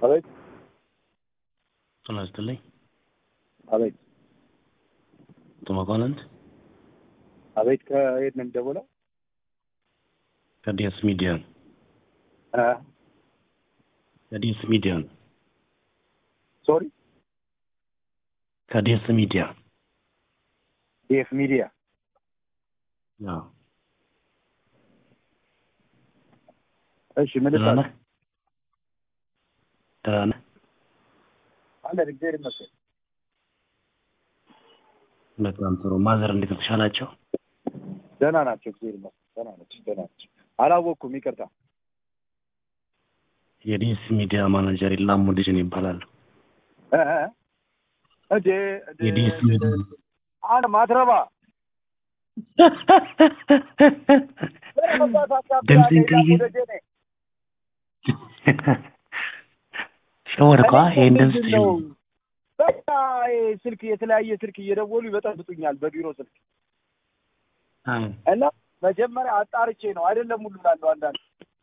አቤት ጤና ይስጥልኝ። አቤት አቶ መኳንንት አቤት ከየት ነው የሚደውለው? ከዲኤስ ሚዲያ ነው። እ ከዲኤስ ሚዲያ ነው። ሶሪ ከዲኤስ ሚዲያ ዲኤፍ ሚዲያ አዎ። እሺ ምን ደህና ልታል ነህ? ደህና ነህ? አለ እግዚአብሔር ይመስገን በጣም ጥሩ። ማዘር እንዴት ነው? ተሻላቸው? ደህና ናቸው እግዚአብሔር ይመስገን ደህና ናቸው ደህና ናቸው አላወቅኩም ይቅርታ የዲኤስ ሚዲያ ማናጀር ኢላሙ ልጅን ይባላሉ። እ እ እንዴ እንዴ የዲኤስ ሚዲያ አንድ ማትረባ ድምፅህን ቀይር። ሸወርኳ ይሄን ድምፅ ምንድን ነው? በቃ ይሄ ስልክ የተለያየ ስልክ እየደወሉ ይበጠብጡኛል በቢሮ ስልክ አዎ። እና መጀመሪያ አጣርቼ ነው አይደለም ሁሉ ላለው አንዳንድ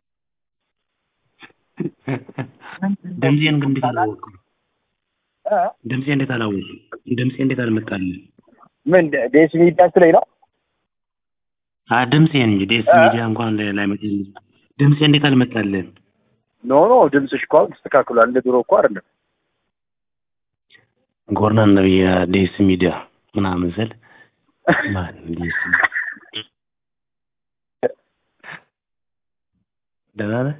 ድምፄን ግን እንዴት አላወቅም? እ? ድምፄ እንዴት አላወቅም? ድምፄ እንዴት አልመጣልኝ? ምን ዴስ ሚዲያ ላይ ነው አ ድምፄን እንጂ ዲኤስ እ? ሚዲያ እንኳን ላይመጣልኝ። ድምፄ እንዴት አልመጣልህም? ኖ ኖ ድምፅሽ እኮ አሁን ተስተካክሏል እንደ ድሮ እኮ አይደለም ጎርናን ነው የዲኤስ ሚዲያ ምናምን ስል ማን ዲኤስ ደህና ነህ?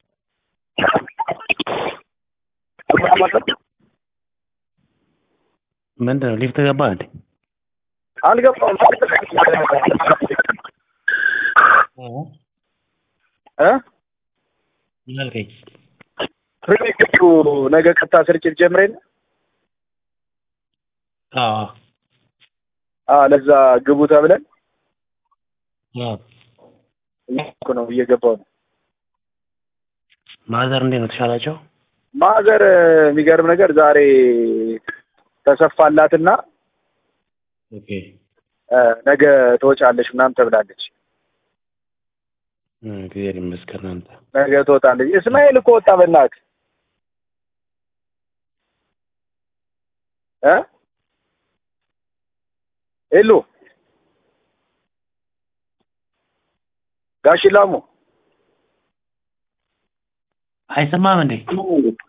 ምንድን ነው ሊፍት ገባ እንዴ? አልገባም እ ምን አልከኝ? ፕሪሚክቱ ነገ ቀጥታ ስርጭት ጀምሬን አዎ አ ለዛ ግቡ ተብለን አዎ። እኮ ነው እየገባው ነው ማዘር እንዴት ነው ተሻላቸው? ማዘር የሚገርም ነገር ዛሬ ተሰፋላትና ኦኬ እ ነገ ትወጫለሽ ምናምን ተብላለች እግዚአብሔር ይመስገን። አንተ ነገ ትወጣለች እስማኤል እኮ ወጣ በእናትህ እ ሄሎ ጋሽ ላሙ አይሰማም እንዴ?